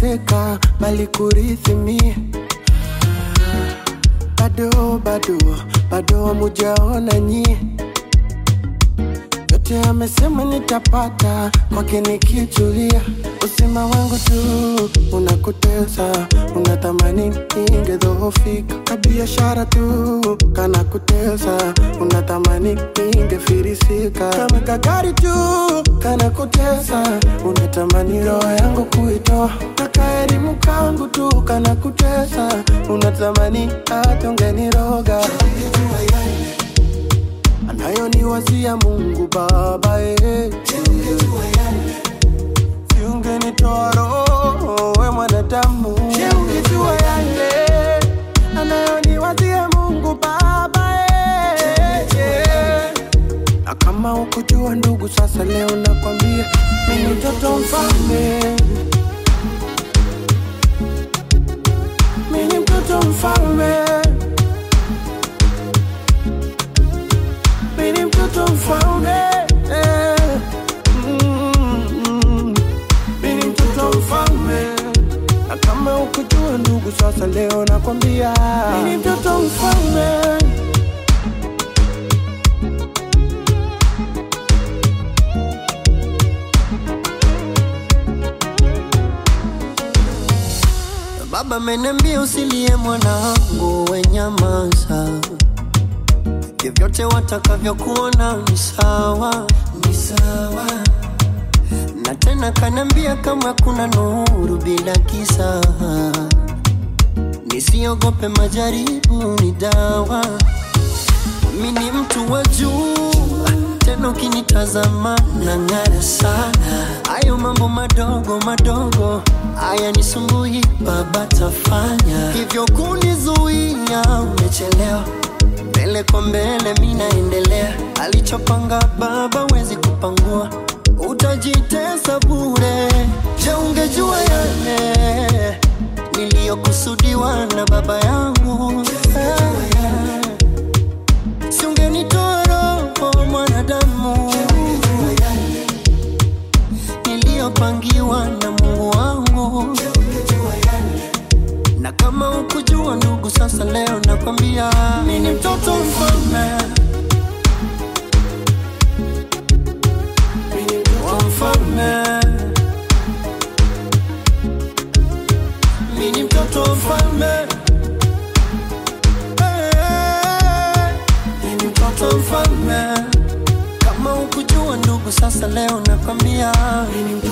kuteseka bali kurithi mie bado bado bado hamujaona nyie yote amesema nitapata kwake nikichulia usima wangu tu unakutesa unatamani ingedhoofika kabiashara tu kana kutesa unatamani ingefirisika kama kagari tu kana kutesa unatamani roho yangu kuitoa kaka elimu kangu tu kana kutesa unatamani hata ungeniroga anayoniwazia Mungu Baba eh. Siungenitoa roho we mwanadamu, Je, ungejua yale anayoniwazia Mungu Baba eh. Na kama ukujua ndugu, sasa leo nakwambia mimi mtoto mfalme, mimi mtoto mfalme mimi mtoto mfalme eh. Mm, mimi mtoto mfalme na kama ukujua ndugu sasa leo nakwambia mimi mtoto mfalme Baba ameniambia usilie mwanangu, we nyamaza, vyovyote watakavyokuona ni sawa, ni sawa. Na tena kaniambia kama kuna nuru bila giza, nisiogope, majaribu ni dawa. Mimi ni mtu wa juu, tena ukinitazama nang'ara sana. Hayo mambo madogo madogo haya nisumbui, baba tafanya hivyo kunizuia, umechelewa mbele kwa mbele, mi naendelea. Alichopanga baba wezi kupangua, utajitesa bure. Je, ungejua yale niliyokusudiwa na baba yangu eh. Si ungenitoa roho mwanadamu niliyopangiwa na Mungu wangu, na kama ukujua ndugu, sasa leo nakwambia mimi ni mtoto mfalme mimi mtoto wa mfalme, mimi ni mtoto mfalme, Eh, mimi ni mtoto mfalme. Kama ukujua ndugu, sasa leo nakwambia mimi mtoto